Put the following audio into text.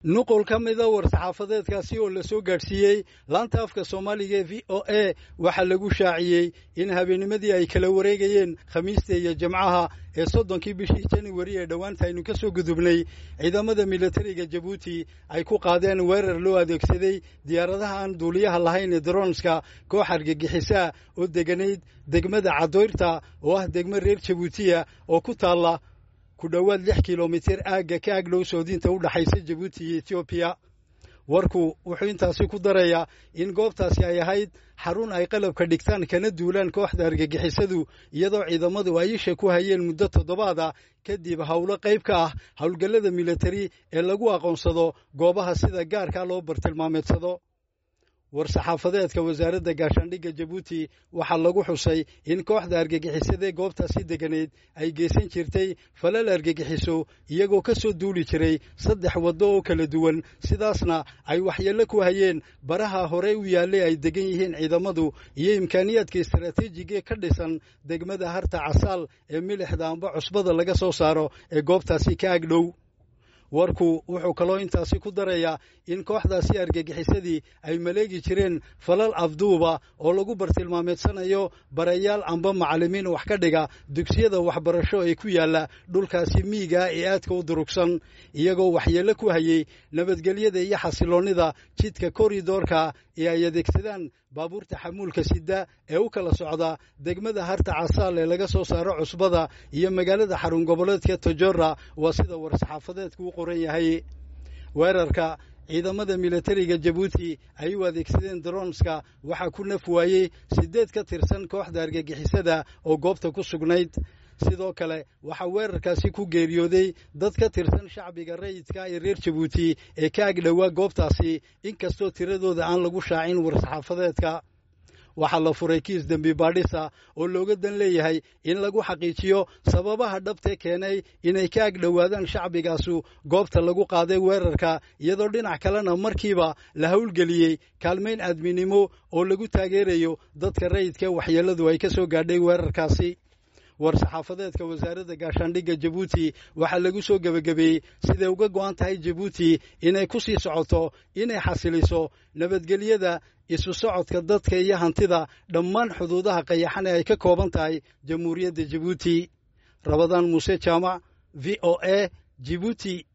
nuqul ka mida war-saxaafadeedkaasi oo la soo gaadhsiiyey laanta afka soomaaliga ee v o a waxaa lagu shaaciyey in habeennimadii ay kala wareegayeen khamiista iyo jimcaha ee soddonkii bishii januari ee dhowaanta aynu ka soo gudubnay ciidamada militariga jabuuti ay ku qaadeen weerar loo adeegsaday diyaaradaha aan duuliyaha lahayn ee daroonska koox argagixisaa oo deganayd degmada cadoyrta oo ah degmo reer jabuutiya oo ku taalla ku dhowaad lix kilomitir aagga ka agdhow soodinta u dhaxaysa jabuuti iyo etoobiya warku wuxuu intaasi ku darayaa in goobtaasi ay ahayd xarun ay qalabka dhigtaan kana duulaan kooxda argagixisadu iyadoo ciidamadu ay isha ku hayeen muddo toddobaada kadib howlo qayb ka ah howlgallada militari ee lagu aqoonsado goobaha sida gaarka loo bartilmaameedsado war-saxaafadeedka wasaaradda gaashaandhigga jabuuti waxaa lagu xusay in kooxda argagixisadee goobtaasi deganeed ay geysan jirtay falal argagixiso iyagoo ka soo duuli jiray saddex waddo oo kala duwan sidaasna ay waxyeello ku hayeen baraha hore u yaallay ay degan yihiin ciidamadu iyo imkaaniyaadka istaraatiijigae ka dhisan degmada harta casaal ee milixda amba cusbada laga soo saaro ee goobtaasi ka agdhow warku wuxuu kaloo intaasi ku darayaa in kooxdaasi argagixisadii ay maleegi jireen falal afduuba oo lagu bartilmaameedsanayo barayaal amba macallimiin wax ka dhiga dugsiyada waxbarasho ee ku yaalla dhulkaasi miiga ee aadka u durugsan iyagoo waxyeello ku hayey nabadgelyada iyo xasiloonnida jidka koridoorka ee ay adeegsadaan baabuurta xamuulka sida ee u kala socda degmada harta casaal ee laga soo saaro cusbada iyo magaalada xarun goboleedka tojora waa sida war-saxaafadeedku u qoran yahay weerarka ciidamada militariga jabuuti ay u adeegsadeen daroonska waxaa ku naf waayey siddeed ka tirsan kooxda argagixisada oo goobta ku sugnayd sidoo kale waxaa weerarkaasi ku geeriyooday dad ka tirsan shacbiga rayidka ee reer jabuuti ee ka agdhowaa goobtaasi inkastoo tiradooda aan lagu shaacin war-saxaafadeedka waxaa la furay kiis dembi baadhisa oo looga dan leeyahay in lagu xaqiijiyo sababaha dhabtee keenay inay ka agdhowaadaan shacbigaasu goobta lagu qaaday weerarka iyadoo dhinac kalena markiiba la howlgeliyey kaalmayn aadminimo oo lagu taageerayo dadka rayidka waxyeelladu ay ka soo gaadhay weerarkaasi war-saxaafadeedka wasaaradda gaashaandhigga jabuuti waxaa lagu soo gebagabeeyey siday uga go'an tahay jabuuti inay ku sii socoto inay xasiliso nabadgelyada isu socodka dadka iyo hantida dhammaan xuduudaha qayaxan ee ay ka kooban tahay jamhuuriyadda jabuuti rabadaan muuse jaamac v o a jibuuti